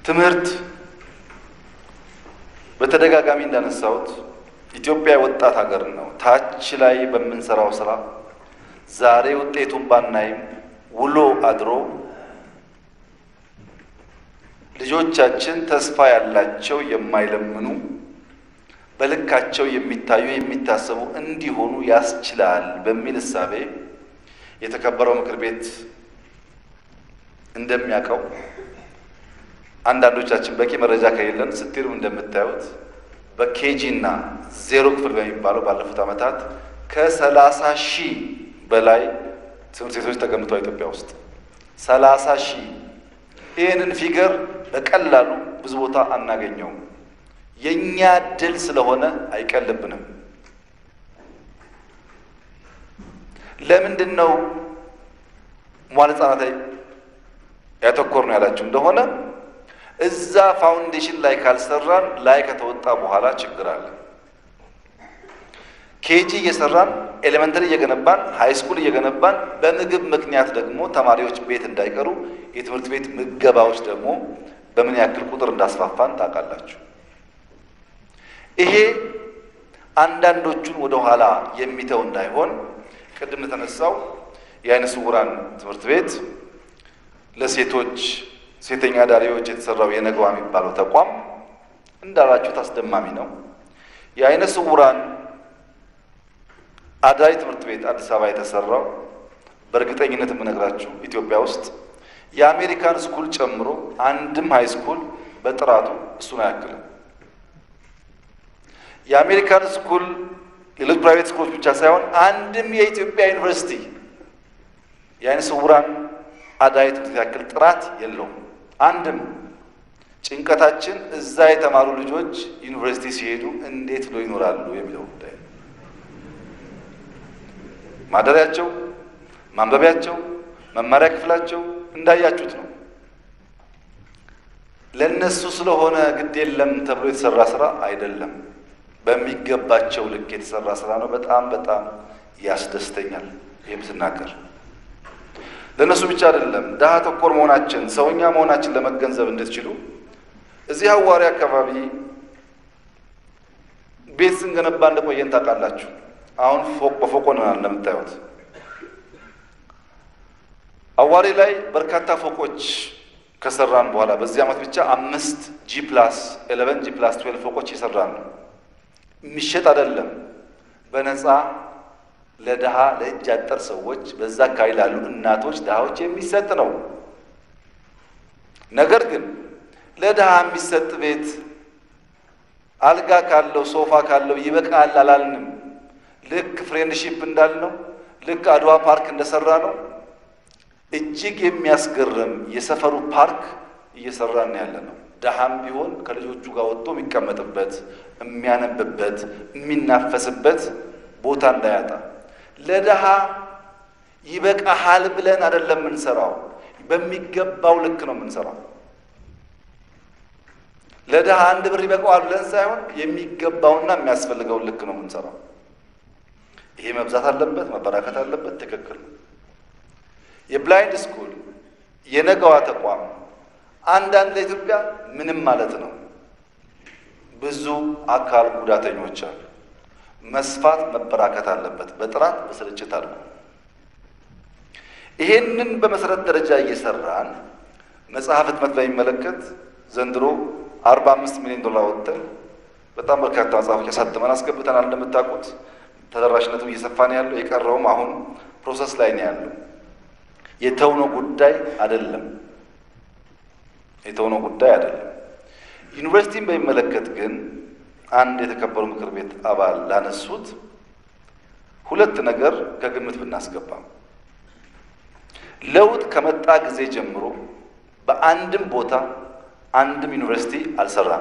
ትምህርት በተደጋጋሚ እንዳነሳሁት ኢትዮጵያ የወጣት ሀገር ነው። ታች ላይ በምንሰራው ስራ ዛሬ ውጤቱን ባናይም ውሎ አድሮ ልጆቻችን ተስፋ ያላቸው የማይለምኑ በልካቸው የሚታዩ የሚታሰቡ እንዲሆኑ ያስችላል በሚል እሳቤ የተከበረው ምክር ቤት እንደሚያውቀው አንዳንዶቻችን በቂ መረጃ ከሌለን ስትሄዱም እንደምታዩት በኬጂ እና ዜሮ ክፍል በሚባለው ባለፉት ዓመታት ከሰላሳ ሺህ በላይ ትምህርት ቤቶች ተገንብተዋል ኢትዮጵያ ውስጥ ሰላሳ ሺህ ይህንን ፊገር በቀላሉ ብዙ ቦታ አናገኘውም። የእኛ ድል ስለሆነ አይቀልብንም። ለምንድን ነው መዋዕለ ሕፃናት ላይ ያተኮር ነው ያላችሁ እንደሆነ እዛ ፋውንዴሽን ላይ ካልሰራን ላይ ከተወጣ በኋላ ችግር አለ። ኬጂ እየሰራን ኤሌመንተሪ እየገነባን ሃይ ስኩል እየገነባን በምግብ ምክንያት ደግሞ ተማሪዎች ቤት እንዳይቀሩ የትምህርት ቤት ምገባዎች ደግሞ በምን ያክል ቁጥር እንዳስፋፋን ታውቃላችሁ። ይሄ አንዳንዶቹን ወደ ኋላ የሚተው እንዳይሆን ቅድም የተነሳው የዓይነ ስውራን ትምህርት ቤት ለሴቶች ሴተኛ ዳሪዎች የተሰራው የነገዋ የሚባለው ተቋም እንዳላችሁት አስደማሚ ነው። የዓይነ ስውራን አዳሪ ትምህርት ቤት አዲስ አበባ የተሰራው በእርግጠኝነት የምነግራችሁ ኢትዮጵያ ውስጥ የአሜሪካን ስኩል ጨምሮ አንድም ሃይ ስኩል በጥራቱ እሱን አያክልም። የአሜሪካን ስኩል ሌሎች ፕራይቬት ስኩሎች ብቻ ሳይሆን አንድም የኢትዮጵያ ዩኒቨርሲቲ የዓይነ ስውራን አዳሪ ትምህርት ያክል ጥራት የለውም። አንድም ጭንቀታችን እዛ የተማሩ ልጆች ዩኒቨርሲቲ ሲሄዱ እንዴት ብሎ ይኖራሉ የሚለው ጉዳይ ነው። ማደሪያቸው፣ ማንበቢያቸው፣ መማሪያ ክፍላቸው እንዳያችሁት ነው። ለእነሱ ስለሆነ ግድ የለም ተብሎ የተሰራ ስራ አይደለም። በሚገባቸው ልክ የተሰራ ስራ ነው። በጣም በጣም ያስደስተኛል ይህም ስናገር ለእነሱ ብቻ አይደለም። ድሀ ተኮር መሆናችን ሰውኛ መሆናችን ለመገንዘብ እንድትችሉ እዚህ አዋሪ አካባቢ ቤት ስንገነባ እንደቆየን ታውቃላችሁ። አሁን ፎቅ በፎቅ ሆነናል እንደምታዩት። አዋሪ ላይ በርካታ ፎቆች ከሰራን በኋላ በዚህ ዓመት ብቻ አምስት ጂ ፕላስ ኤሌቨን ጂ ፕላስ ትዌልቭ ፎቆች ይሰራን ነው። የሚሸጥ አይደለም በነፃ ለድሃ ለእጅ አጠር ሰዎች በዛ አካባቢ ላሉ እናቶች ድሃዎች የሚሰጥ ነው። ነገር ግን ለድሃ የሚሰጥ ቤት አልጋ ካለው ሶፋ ካለው ይበቃል አላልንም። ልክ ፍሬንድሺፕ እንዳልነው ልክ አድዋ ፓርክ እንደሰራ ነው እጅግ የሚያስገርም የሰፈሩ ፓርክ እየሰራን ያለ ነው። ድሃም ቢሆን ከልጆቹ ጋር ወጥቶ የሚቀመጥበት፣ የሚያነብበት፣ የሚናፈስበት ቦታ እንዳያጣ ለድሃ ይበቃሃል ብለን አይደለም የምንሰራው፣ በሚገባው ልክ ነው የምንሰራው። ለድሃ አንድ ብር ይበቃዋል ብለን ሳይሆን የሚገባውና የሚያስፈልገውን ልክ ነው የምንሰራው። ይሄ መብዛት አለበት፣ መበራከት አለበት። ትክክል ነው። የብላይንድ ስኩል የነገዋ ተቋም አንዳንድ ለኢትዮጵያ ምንም ማለት ነው። ብዙ አካል ጉዳተኞች አሉ። መስፋት መበራከት አለበት። በጥራት በስርጭት አድርጎ ይሄንን በመሰረት ደረጃ እየሰራን መጽሐፍ ህትመት ላይ የሚመለከት ዘንድሮ አርባ አምስት ሚሊዮን ዶላር ወጥተን በጣም በርካታ መጽሐፎች አሳትመን አስገብተናል። እንደምታውቁት ተደራሽነቱ እየሰፋ ነው ያለው። የቀረውም አሁን ፕሮሰስ ላይ ነው ያለው። የተውነው ጉዳይ አይደለም። የተውነው ጉዳይ አይደለም። ዩኒቨርሲቲን በሚመለከት ግን አንድ የተከበሩ ምክር ቤት አባል ላነሱት ሁለት ነገር ከግምት ብናስገባ ለውጥ ከመጣ ጊዜ ጀምሮ በአንድም ቦታ አንድም ዩኒቨርሲቲ አልሰራም።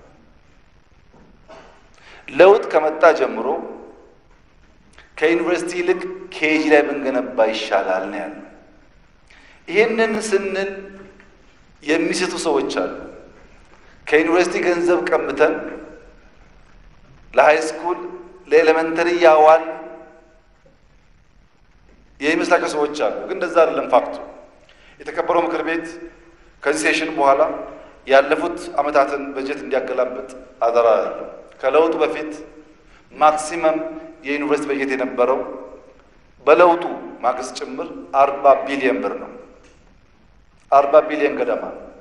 ለውጥ ከመጣ ጀምሮ ከዩኒቨርሲቲ ይልቅ ኬጂ ላይ ብንገነባ ይሻላል ነው ያለው። ይህንን ስንል የሚስቱ ሰዎች አሉ። ከዩኒቨርሲቲ ገንዘብ ቀምተን ለሃይ ስኩል ለኤሌመንተሪ ያዋል የሚመስላቸው ሰዎች አሉ። ግን እንደዛ አይደለም ፋክቱ። የተከበረው ምክር ቤት ከዚህ ሴሽን በኋላ ያለፉት ዓመታትን በጀት እንዲያገላብጥ አደራ ያለው ከለውጡ በፊት ማክሲመም የዩኒቨርሲቲ በጀት የነበረው በለውጡ ማግስት ጭምር አርባ ቢሊየን ብር ነው። አርባ ቢሊየን ገደማ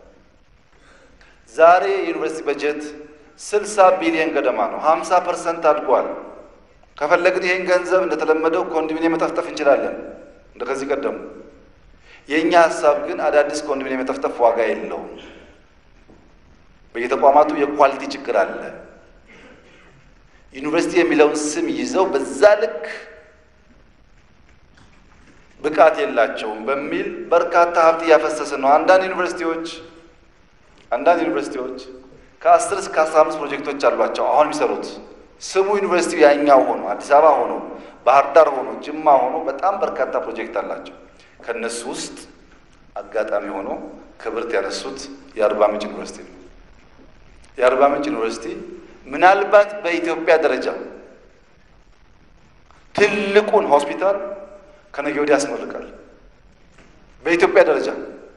ዛሬ የዩኒቨርሲቲ በጀት ስልሳ ቢሊየን ገደማ ነው። ሀምሳ ፐርሰንት አድጓል። ከፈለግን ይህን ገንዘብ እንደተለመደው ኮንዶሚኒየም መጠፍጠፍ እንችላለን እንደ ከዚህ ቀደሙ። የእኛ ሀሳብ ግን አዳዲስ ኮንዶሚኒየም መጠፍጠፍ ዋጋ የለውም። በየተቋማቱ የኳሊቲ ችግር አለ። ዩኒቨርሲቲ የሚለውን ስም ይዘው በዛ ልክ ብቃት የላቸውም በሚል በርካታ ሀብት እያፈሰስን ነው። አንዳንድ ዩኒቨርሲቲዎች አንዳንድ ዩኒቨርሲቲዎች ከአስር እስከ አስራ አምስት ፕሮጀክቶች አሏቸው አሁን የሚሰሩት ስሙ ዩኒቨርሲቲው ያኛው ሆኖ አዲስ አበባ ሆኖ ባህር ዳር ሆኖ ጅማ ሆኖ በጣም በርካታ ፕሮጀክት አላቸው። ከእነሱ ውስጥ አጋጣሚ ሆኖ ክብርት ያነሱት የአርባ ምንጭ ዩኒቨርሲቲ ነው። የአርባ ምንጭ ዩኒቨርሲቲ ምናልባት በኢትዮጵያ ደረጃ ትልቁን ሆስፒታል ከነገ ወዲያ ያስመርቃል። በኢትዮጵያ ደረጃ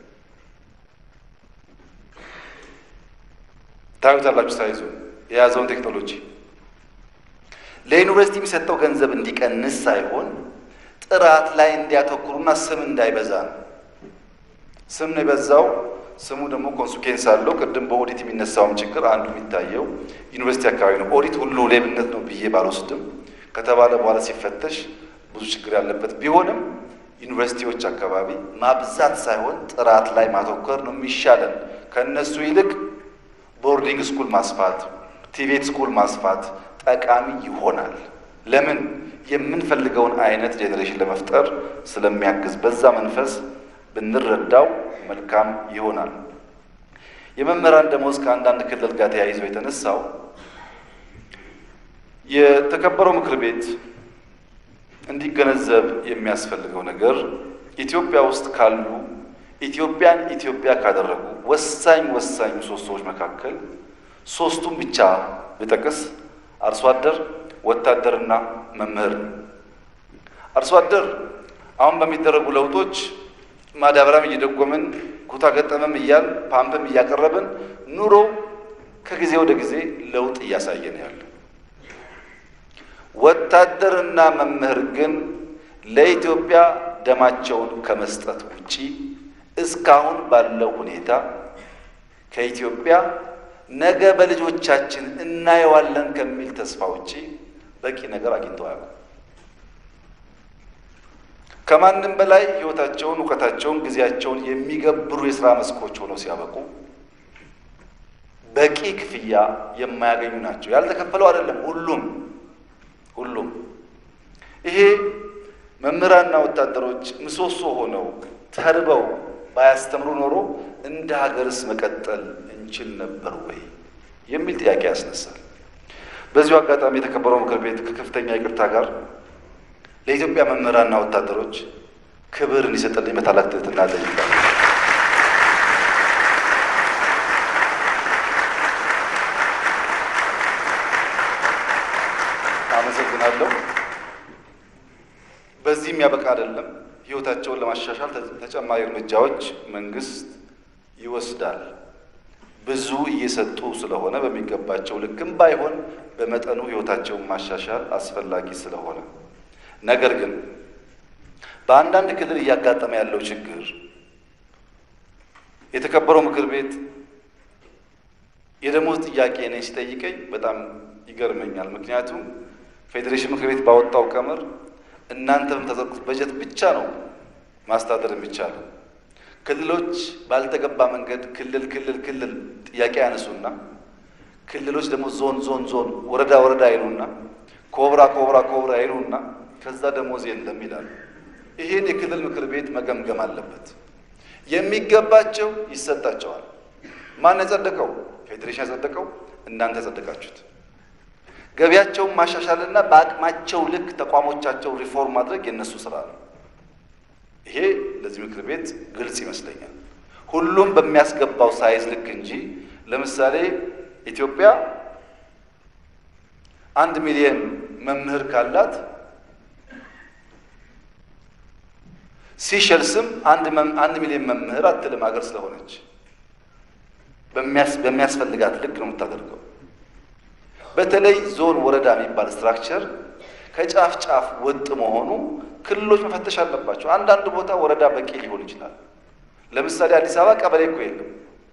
ታዩታላችሁ። ሳይዙ የያዘውን ቴክኖሎጂ ለዩኒቨርሲቲ የሚሰጠው ገንዘብ እንዲቀንስ ሳይሆን ጥራት ላይ እንዲያተኩሩና ስም እንዳይበዛ ነው። ስም ነው የበዛው። ስሙ ደግሞ ኮንስኬንስ አለው። ቅድም በኦዲት የሚነሳውም ችግር አንዱ የሚታየው ዩኒቨርሲቲ አካባቢ ነው። ኦዲት ሁሉ ሌብነት ነው ብዬ ባልወስድም ከተባለ በኋላ ሲፈተሽ ብዙ ችግር ያለበት ቢሆንም ዩኒቨርሲቲዎች አካባቢ ማብዛት ሳይሆን ጥራት ላይ ማተኮር ነው የሚሻለን። ከእነሱ ይልቅ ቦርዲንግ ስኩል ማስፋት፣ ቲቤት ስኩል ማስፋት ጠቃሚ ይሆናል። ለምን የምንፈልገውን አይነት ጄኔሬሽን ለመፍጠር ስለሚያግዝ በዛ መንፈስ ብንረዳው መልካም ይሆናል። የመምህራን ደሞዝ ከአንዳንድ ክልል ጋር ተያይዞ የተነሳው የተከበረው ምክር ቤት እንዲገነዘብ የሚያስፈልገው ነገር ኢትዮጵያ ውስጥ ካሉ ኢትዮጵያን ኢትዮጵያ ካደረጉ ወሳኝ ወሳኝ ምሰሶዎች መካከል ሶስቱን ብቻ ብጠቅስ አርሶ አደር፣ ወታደርና መምህር ነው። አርሶ አደር አሁን በሚደረጉ ለውጦች ማዳበሪያም እየደጎምን ኩታ ገጠመም እያል ፓምፕም እያቀረብን ኑሮ ከጊዜ ወደ ጊዜ ለውጥ እያሳየ ነው ያለው። ወታደርና መምህር ግን ለኢትዮጵያ ደማቸውን ከመስጠት ውጪ እስካሁን ባለው ሁኔታ ከኢትዮጵያ ነገ በልጆቻችን እናየዋለን ከሚል ተስፋ ውጪ በቂ ነገር አግኝተው አያውቁም። ከማንም በላይ ሕይወታቸውን፣ እውቀታቸውን፣ ጊዜያቸውን የሚገብሩ የስራ መስኮች ሆነው ሲያበቁ በቂ ክፍያ የማያገኙ ናቸው። ያልተከፈለው አይደለም ሁሉም ሁሉም ይሄ መምህራንና ወታደሮች ምሰሶ ሆነው ተርበው ባያስተምሩ ኖሮ እንደ ሀገርስ መቀጠል እንችል ነበር ወይ የሚል ጥያቄ ያስነሳል። በዚሁ አጋጣሚ የተከበረው ምክር ቤት ከከፍተኛ ይቅርታ ጋር ለኢትዮጵያ መምህራንና ወታደሮች ክብር እንዲሰጥልኝ በታላቅ ትሕትና እጠይቃለሁ። አመሰግናለሁ። በዚህ የሚያበቃ አይደለም። ህይወታቸውን ለማሻሻል ተጨማሪ እርምጃዎች መንግስት ይወስዳል። ብዙ እየሰጡ ስለሆነ በሚገባቸው ልክም ባይሆን በመጠኑ ህይወታቸውን ማሻሻል አስፈላጊ ስለሆነ፣ ነገር ግን በአንዳንድ ክልል እያጋጠመ ያለው ችግር የተከበረው ምክር ቤት የደሞዝ ጥያቄ ነኝ ሲጠይቀኝ በጣም ይገርመኛል። ምክንያቱም ፌዴሬሽን ምክር ቤት ባወጣው ቀመር እናንተ በምታጸድቁት በጀት ብቻ ነው ማስተዳደር የሚቻለው። ክልሎች ባልተገባ መንገድ ክልል ክልል ክልል ጥያቄ ያነሱና ክልሎች ደግሞ ዞን ዞን ዞን ወረዳ ወረዳ አይሉና ኮብራ ኮብራ ኮብራ አይሉና ከዛ ደሞዝ የለም ይላሉ። ይህን የክልል ምክር ቤት መገምገም አለበት። የሚገባቸው ይሰጣቸዋል። ማን ያጸደቀው? ፌዴሬሽን ያጸደቀው፣ እናንተ ያጸደቃችሁት። ገቢያቸውን ማሻሻልና በአቅማቸው ልክ ተቋሞቻቸው ሪፎርም ማድረግ የእነሱ ስራ ነው። ይሄ ለዚህ ምክር ቤት ግልጽ ይመስለኛል። ሁሉም በሚያስገባው ሳይዝ ልክ እንጂ ለምሳሌ ኢትዮጵያ አንድ ሚሊዮን መምህር ካላት ሲሸልስም አንድ ሚሊዮን መምህር አትልም ሀገር ስለሆነች በሚያስፈልጋት ልክ ነው የምታደርገው። በተለይ ዞን፣ ወረዳ የሚባል ስትራክቸር ከጫፍ ጫፍ ወጥ መሆኑ ክልሎች መፈተሽ አለባቸው። አንዳንድ ቦታ ወረዳ በቂ ሊሆን ይችላል። ለምሳሌ አዲስ አበባ ቀበሌ እኮ የለም።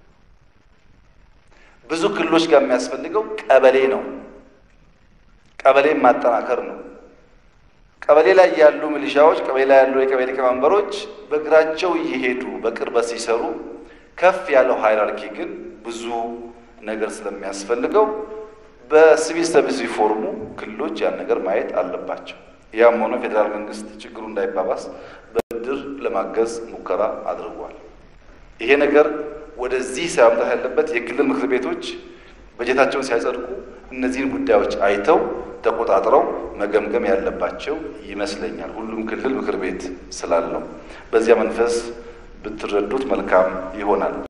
ብዙ ክልሎች ጋር የሚያስፈልገው ቀበሌ ነው። ቀበሌን ማጠናከር ነው። ቀበሌ ላይ ያሉ ሚሊሻዎች፣ ቀበሌ ላይ ያሉ የቀበሌ ሊቀመንበሮች በእግራቸው እየሄዱ በቅርበት ሲሰሩ፣ ከፍ ያለው ሃይራርኪ ግን ብዙ ነገር ስለሚያስፈልገው በሲቪል ሰርቪስ ሪፎርሙ ክልሎች ያን ነገር ማየት አለባቸው። ያም ሆኖ ፌዴራል መንግስት ችግሩ እንዳይባባስ በብድር ለማገዝ ሙከራ አድርጓል። ይሄ ነገር ወደዚህ ሳያምጣት ያለበት የክልል ምክር ቤቶች በጀታቸውን ሲያጸድቁ እነዚህን ጉዳዮች አይተው ተቆጣጥረው መገምገም ያለባቸው ይመስለኛል። ሁሉም ክልል ምክር ቤት ስላለው በዚያ መንፈስ ብትረዱት መልካም ይሆናል።